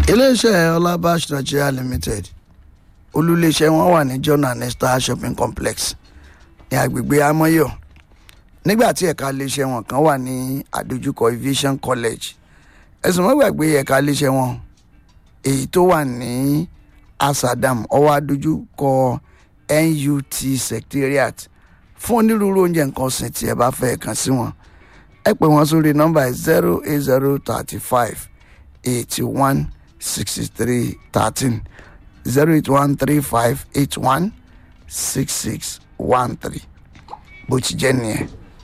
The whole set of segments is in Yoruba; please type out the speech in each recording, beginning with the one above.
iléeṣẹ́ ọlábàṣ nigeria limited olúléeṣẹ́ wọn wà ní john and esther shopping complex ní agbègbè amoyo nígbà tí ẹ̀ka iléeṣẹ́ wọn kan wà ní àdójúkọ aviation college ẹ̀sùn mọ́ gbàgbé ẹ̀ka iléeṣẹ́ wọn èyí tó wà ní asadam ọwọ́ àdójúkọ nut secretariat fún onírúurú oúnjẹ nǹkan ọ̀sìn tí ẹ bá fẹ́ kàn sí wọn ẹ pè wọ́n sórí nọ́mbà zero eight zero thirty five eighty one sixty three thirteen zero eight one three five eight one six six one three bó ti jẹ́ nìyẹn.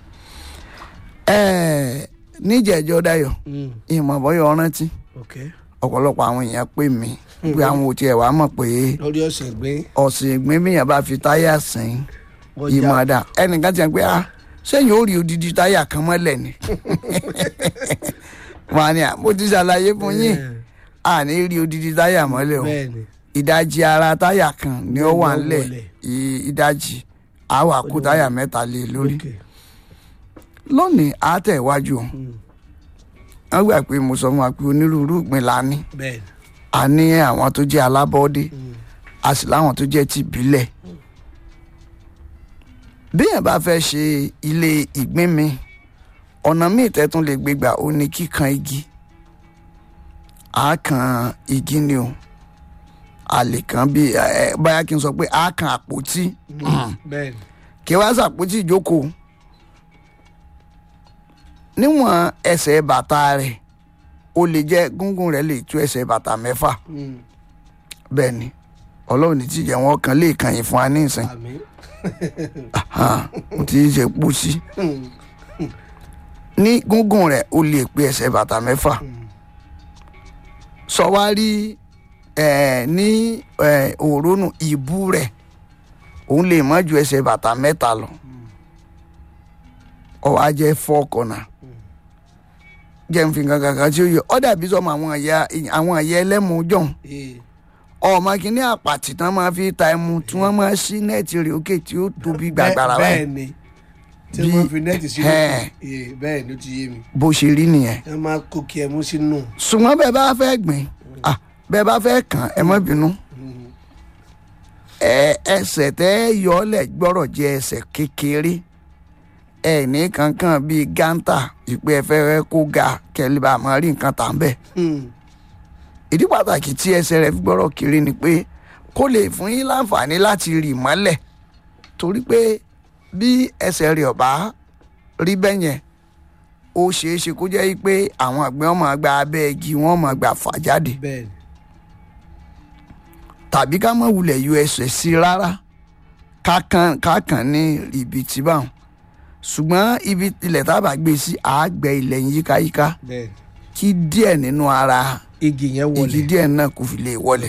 ẹ̀ẹ́ níjẹ̀jọ́ dayọ̀ ìmọ̀ bọ́yọ̀ rántí ok ọ̀pọ̀lọpọ̀ àwọn èèyàn pè mí pé àwọn ò tiẹ̀ wá mọ̀ pé lórí ọ̀sẹ̀ gbé ọ̀sìn ìgbín bíyàn bá fi táyà sìn ọjà ìmọ̀ọ́dà ẹnìkan ti ń pé ah sẹ́yìn ó rí odidi táyà kan mọ́lẹ̀ ni wọn á ní à mo ti ṣàlàyé fún yín àní rí odidi táyà mọ́lẹ̀ o bẹ́ẹ̀ ni ìdajì ara táyà kan ni ó wà Ló ńlẹ̀ wọlé. ì- ìdajì á wà kó táyà mẹ́ta lé e lórí ok lónìí á tẹ̀ iwájú o wọ́n gbà pé mo sọ fún wa pé onírúurú ìgbín la ní bẹ́ẹ̀ ni a ní àwọn tó jẹ́ alábọ́ọ́dé a sì láwọn tó jẹ́ tìbílẹ̀ béèyàn bá fẹ́ ṣe ilé ìgbín mi ọ̀nà míì tẹ́tún lè gbégbà ó ní kíkan igi a kan igi ni o a lè kan bí ẹ báyà kí n sọ pé a kan àpótí bẹ́ẹ̀ ni kí wá sàpótí ìjókòó níwọ̀n ẹsẹ̀ bàtà rẹ̀ ó lè jẹ́ gúngún rẹ̀ lè tú ẹsẹ̀ bàtà mẹ́fà Mm. bẹ́ẹ̀ ni ọlọ́run ní tíjẹ́ wọn kan lè kàn yín fún wa ní ìsìn àmín mo ti ṣe pọ̀ sí ní gúngún rẹ̀ ó lè pé ẹsẹ̀ bàtà mẹ́fà sọ wá rí ẹ̀ ní ẹ̀ òrónù ìbú rẹ̀ òun lè má ju ẹsẹ̀ bàtà mẹ́ta lọ ọ wá jẹ́ four corner jẹ́ n fi kankan kan tí ó yẹ ọ́ dàbí sọmọ àwọn ẹ̀yà àwọn ẹ̀yà ẹlẹ́mu jọ̀hún ee ọmọ kìíní àpàtì tán máa fi ta ẹmu tí wọ́n máa ṣí nẹ́ẹ̀tì rẹ̀ òkè tí ó tóbi gbàgbàrà bẹ́ẹ̀ báyìí ni tí Bí- wọ́n fi nẹ́ẹ̀tì sínú Ẹ̀. ee bẹ́ẹ̀ ni ó ti yé mi bó ṣe rí nìyẹn ẹ máa kó kí ẹ mú sínú ṣùgbọ́n bẹ́ẹ̀ bá fẹ́ gbìn ah, bẹ́ẹ̀ bá fẹ́ kàn ẹ má bínú ẹ ẹsẹ̀ tẹ́ yọ̀ọ́lẹ̀ gbọ́rọ̀ jẹ́ ẹsẹ̀ kékeré ẹ ní kankan bíi gántà ìpè ẹ̀fẹ́ kó ga kẹ́lẹ́ bá máa rí nǹkan tà ń bẹ̀ ìdí pàtàkì tí ẹsẹ̀ rẹ̀ fi gbọ́rọ̀ kiri ni pé kó lè fún yín láǹfààní láti rì mọ́lẹ̀ torí pé bí ẹsẹ̀ rẹ̀ ọ̀bá rí bẹ́ẹ̀ yẹn ó ṣeé ṣe kó jẹ́ pé àwọn àgbẹ̀ wọn máa gba abẹ́ igi wọn máa gbà fà jáde bẹ́ẹ̀ ni tàbí ká má wulẹ̀ yọ ẹsẹ̀ sí i rárá kákan kákan ní ibi tí báwọn ṣùgbọ́n ibi ilẹ̀ tábà gbé sí àgbẹ̀ ilẹ̀ yín yíkáyíká bẹ́ẹ̀ kí díẹ̀ nínú ara ni igi yẹn wọlé igi díẹ̀ náà kò fi lè wọlé.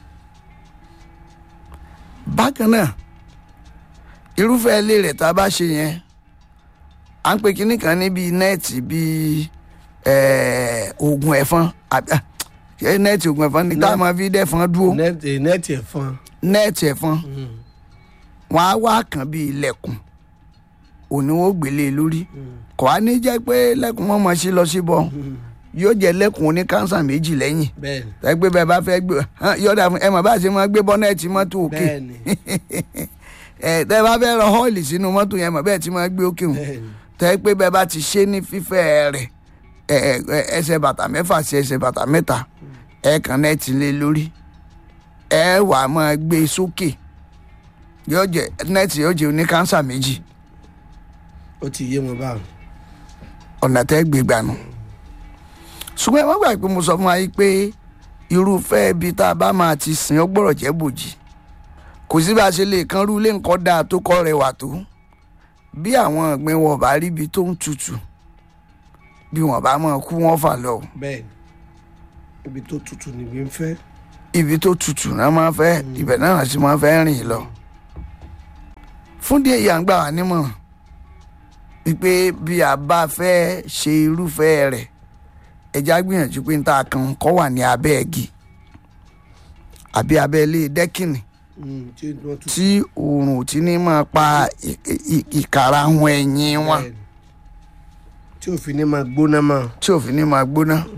bákan náà irúfẹ́ ilé rẹ̀ tá a bá ṣe yẹn à ń pe kinní kan ní bíi nẹ́ẹ̀tì bíi ẹ̀ẹ́, oògùn ẹ̀fọn àbí ah, ṣé nẹ́ẹ̀tì oògùn ẹ̀fọn ni tá a máa fi dẹ́fọn dúró nẹ́ẹ̀tì nẹ́ẹ̀tì ẹ̀fọn nẹ́ẹ̀tì ẹ̀fọn wọn á wá kàn bíi ilẹ̀kùn òní wọn ò gbélé e lórí kò á ní jẹ́ pé lẹ́kùn wọn mọ̀ sí lọ sí bọ́ yóò jẹ́ lẹ́kùn oní kánsà méjì lẹ́yìn bẹ́ẹ̀ ni tẹ́gbẹ́ bẹ́ẹ̀ bá fẹ́ gbé hàn, yọ̀dà fún ẹ mọ̀ bá ṣe máa gbé bọ́nẹ́ẹ̀tì mọ́tò òkè bẹ́ẹ̀ ni ẹ tẹ́ bá fẹ́ rọ họ́ọ̀lì sínú mọ́tò yẹn mọ̀ bẹ́ẹ̀ tí máa gbé òkè hùn bẹ́ẹ̀ ni tẹ́gbẹ́ bẹ́ẹ̀ bá ti ṣe ní fífẹ́ rẹ̀ ẹ, ẹ, ẹ, ẹsẹ̀ bàtà mẹ́fà sí ẹsẹ̀ bàtà mẹ́ta ẹ kàn nẹ́ẹ̀tì lé lórí ẹ wà á máa gbé e sókè yóò jẹ nẹ́ẹ̀tì yóò jẹ oní kánsà méjì ó ti yé wọn báwọn ọ̀nà tẹ́ gbé gbà nù. ṣùgbọ́n ẹ má gbà pé mo sọ fún wa yìí pé irúfẹ́ ibi tá a bá máa ti sìn ọ́ gbọ́dọ̀ jẹ́ bòjì kò sí bá a ṣe lè kan rú ilé nǹkan dáa tó kọ́ rẹwà tó bí àwọn ọ̀gbìn wọn bá rí ibi tó ń tutù bí wọn bá máa kú wọn fà lọ bẹ́ẹ̀ ni ibi tó tutù níbi ń fẹ́ ibi tó tutù náà máa fẹ́ ibẹ̀ náà sì máa fẹ́ rìn lọ. fún díẹ̀ yà ń gbà wá nímọ̀ràn wípé bí a bá fẹ́ ṣe irúfẹ́ rẹ̀ ẹja gbìyànjú pé níta kan kọ́ wà ní abẹ́ ẹ̀gì àbí abẹ́ ilé dẹ́kìnì Mm, tí wọ́n tutù tí oòrùn ò ti ní máa pa ì- ì- ìkàrà àwọn ẹ̀yìn wọn bẹ́ẹ̀ ni tí òfin ní máa gbóná mọ́ tí òfin ní máa gbóná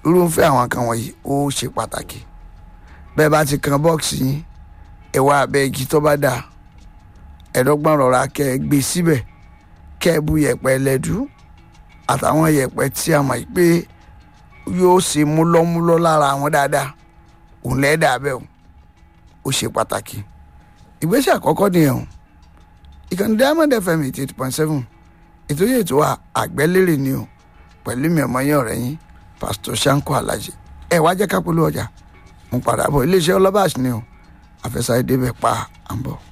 irúfẹ́ àwọn kan wọ̀nyí ó ṣe pàtàkì bẹ́ẹ̀ bá ti kan bọ́ọ̀sì yín ẹ̀wà abẹ́ igi tó bá dáa ẹ̀dọ́gbọ̀n rọra kẹ́ ẹ gbé síbẹ̀ kẹ́ ẹ bu yẹ̀pẹ̀ lẹ́dú àtàwọn yẹ̀pẹ̀ tí a mọ̀ pé yóò ṣe múlọ́múlọ́ lára àwọn dáadáa òun lẹ́ẹ̀dà bẹ́ẹ̀ o ó ṣe pàtàkì ìgbésẹ̀ àkọ́kọ́ nìyẹn o ìkànnì diamond fm eighty eight point seven ètò yìí ètò àgbẹ́lérè ni o pẹ̀lú mi ọmọ yẹn ọ̀rẹ́ yín pásítọ̀ sanko alhaji ẹ wá jẹ́ ká polówó ọjà mo padà bọ̀ iléeṣẹ́ ọlọ́bàṣ ni o àfẹsàdé bẹ̀ pa à ń bọ̀.